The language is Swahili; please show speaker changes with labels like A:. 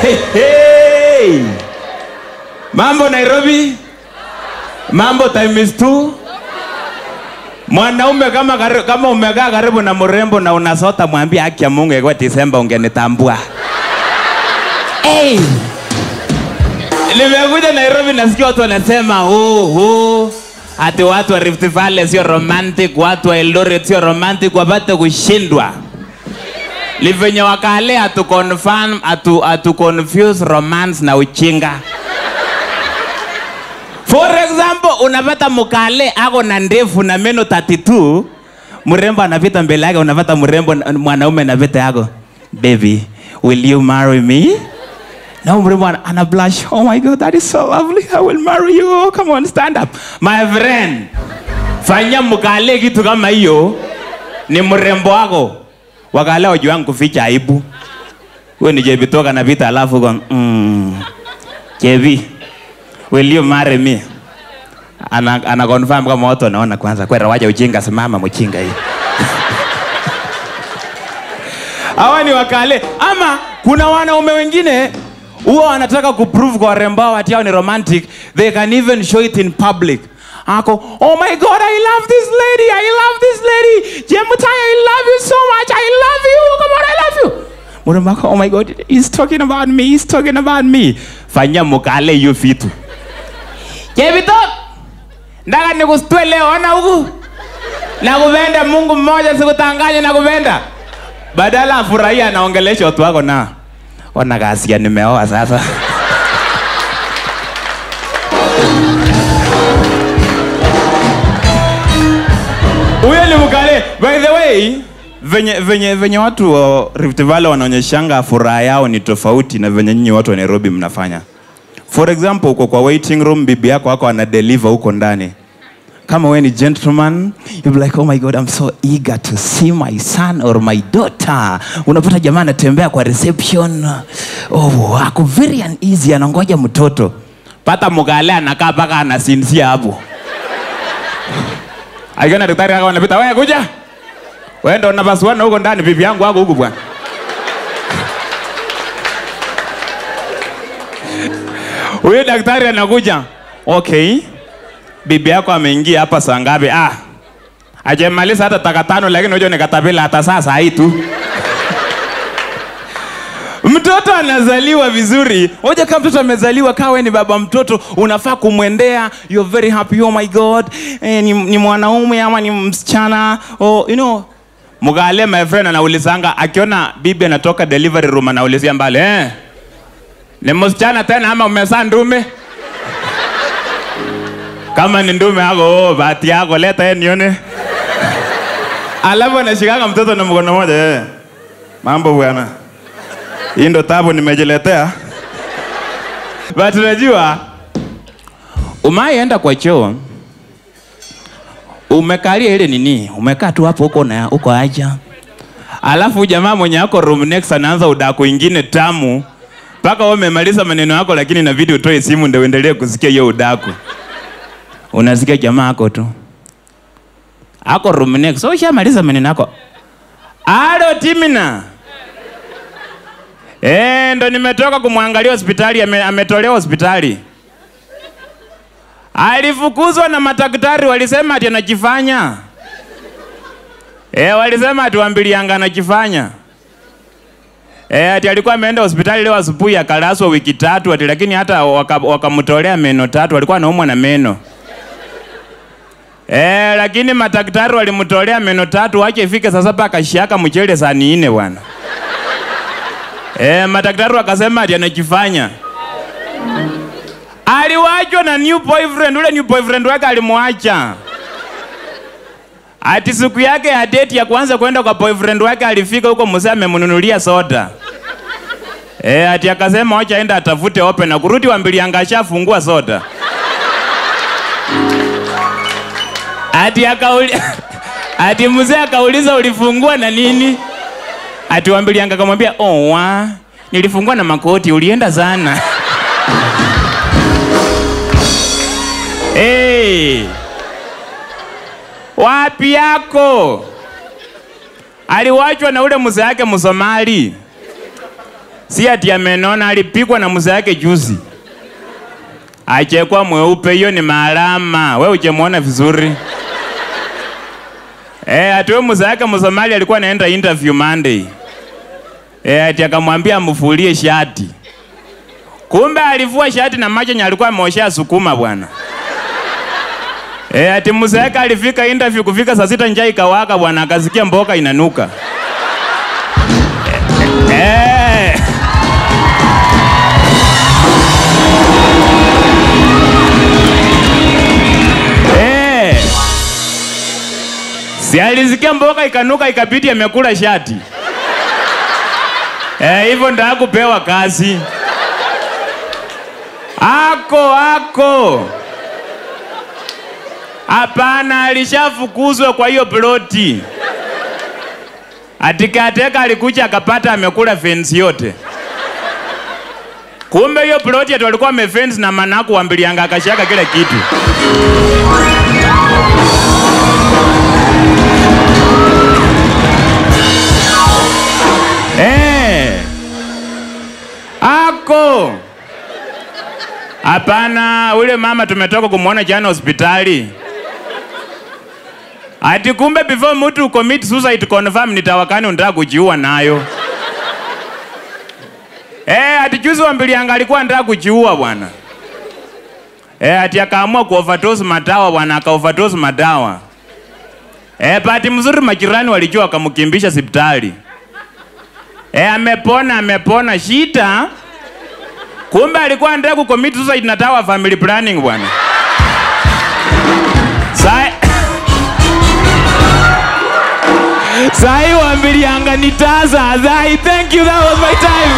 A: Hey, hey. Mambo Nairobi, mambo times two. Mwanaume kama, kari- kama umekaa karibu na mrembo na unasota, mwambie haki ya Mungu, ingekuwa Disemba ungenitambua. Hey. Nimekuja Nairobi nasikia watu wanasema oh, oh. Ati watu wa Rift Valley sio romantic, watu wa Eldoret sio romantic, wapate kushindwa. Ni venye wakale atu confirm atu, atu confuse romance na uchinga. For example, unapata mkale ako na ndefu na meno 32, mrembo anapita mbele yake, unapata mrembo mwanaume anapita yako, baby, will you marry me? Na mrembo ana- ana blush, oh my god, that is so lovely, I will marry you, oh, come on, stand up. My friend, fanya mkale kitu kama hiyo, ni mrembo wako. Wakale wajuangu kuficha aibu. Wewe ni Jebi toka na vita alafu kwa mm, Jebi, will you marry me? Ana, ana confirm kama watu wanaona kwanza kwera waja ujinga simama mchinga hii. Hawa ni wakale ama kuna wanaume wengine huwa wanataka kuprove kwa warembo wao ati hao ni romantic they can even show it in public ako oh my god i love this lady i love this lady jemutai i love you so much i love you come on i love you mrembo ako oh my god he's talking about me he's talking about me fanya mukale hiyo vitu jebito ndaka nikustue leo ona huku nakupenda mungu mmoja sikutanganye nakupenda badala afurahia anaongelesha watu wako na ona kasia nimeoa sasa huyo ni mkale by the way venye, venye, venye watu wa Rift Valley wanaonyeshanga furaha yao ni tofauti na venye nyinyi watu wa Nairobi mnafanya for example uko kwa waiting room bibi yako wako ana deliver huko ndani kama wewe ni gentleman you'll be like oh my god i'm so eager to see my son or my daughter unapata jamaa anatembea kwa reception oh ako very uneasy anangoja mtoto pata mugale anakaa mpaka anasinzia hapo akiona daktari kaka anapita wewe kuja wewe ndo unapasuana huko ndani bibi yangu wako huku bwana huyo daktari anakuja okay bibi yako ameingia hapa saa ngapi? Ah, ajemaliza hata taka tano, lakini unajua nikatapila hata sasa hii tu. Mtoto anazaliwa vizuri. Hoja kama mtoto amezaliwa, kawe ni baba mtoto, unafaa kumwendea, you're very happy, oh my god, eh, ni, ni mwanaume ama ni msichana, oh, you know Mugale my friend anaulizanga akiona bibi anatoka delivery room anaulizia mbale, eh, ni msichana tena ama umezaa ndume? kama ni ndume yako oh, bahati yako leta yeye nione alafu anashikanga mtoto na mkono moja eh. mambo bwana hii ndo tabu nimejiletea but unajua umaienda kwa choo umekalia ile nini umekaa tu hapo huko na huko aja alafu jamaa mwenye ako room next anaanza udaku ingine tamu mpaka wewe umemaliza maneno yako lakini inabidi utoe simu ndio uendelee kusikia hiyo udaku unasikia jamaa ako tu ako room next so ushamaliza maneno yako alo timina Eh, ndo nimetoka kumwangalia hospitali ame, ametolewa hospitali alifukuzwa na madaktari walisema ati anajifanya eh, walisema ati wambilianga anajifanya Eh, ati alikuwa ameenda hospitali leo asubuhi akalazwa wiki tatu ati lakini hata wakamtolea waka wakamtolea meno tatu alikuwa anaumwa na meno Eh, lakini madaktari walimtolea meno tatu wache ifike saa saba akashiaka mchele saa nne bwana. Eh, madaktari wakasema ati anajifanya. Aliwachwa na new boyfriend, ule new boyfriend wake alimwacha. Ati siku yake ya date ya kwanza kwenda kwa boyfriend wake alifika huko mzee amemnunulia soda. Eh, ati akasema wacha aenda atafute open na kurudi wambilianga ashafungua soda. Ati akauli Ati mzee akauliza ulifungua na nini? Ati wambilianga akamwambia oh wa nilifungua na makoti ulienda sana. hey. Wapi yako? Aliwachwa na ule mzee yake Msomali. si ati amenona, alipigwa na mzee yake juzi, achekwa mweupe. Hiyo ni maalama, we ujemwona vizuri eh? Ati we mzee yake Msomali alikuwa anaenda interview Monday eh, ati akamwambia amfulie shati, kumbe alivua shati na macho alikuwa ameoshea sukuma bwana. Eh, ati mzee yake alifika interview kufika saa sita njaa ikawaka bwana, akasikia mboka inanuka. Eh. Eh. Si alisikia mboka ikanuka ikabidi amekula shati. Eh, hivyo ndo hakupewa kazi. Ako ako. Hapana, alishafukuzwa kwa hiyo ploti. Atikateka alikuja akapata amekula fence yote. Kumbe hiyo ploti ati walikuwa wamefence na manaku wambilianga akashaka kila kitu. Eh. Ako. Hapana, ule mama tumetoka kumwona jana hospitali. Ati kumbe before mtu commit suicide confirm nitawakani unataka kujiua nayo. Eh, ati juzi wambilianga alikuwa anataka kujiua bwana. Eh, ati akaamua kuoverdose madawa bwana, akaoverdose madawa. Eh, bahati mzuri majirani walijua wakamkimbisha hospitali. Eh, amepona amepona shida. Kumbe alikuwa anataka kucommit suicide na dawa family planning bwana. Sai Sai wambilianga nitaza. Sai, thank you, that was my time.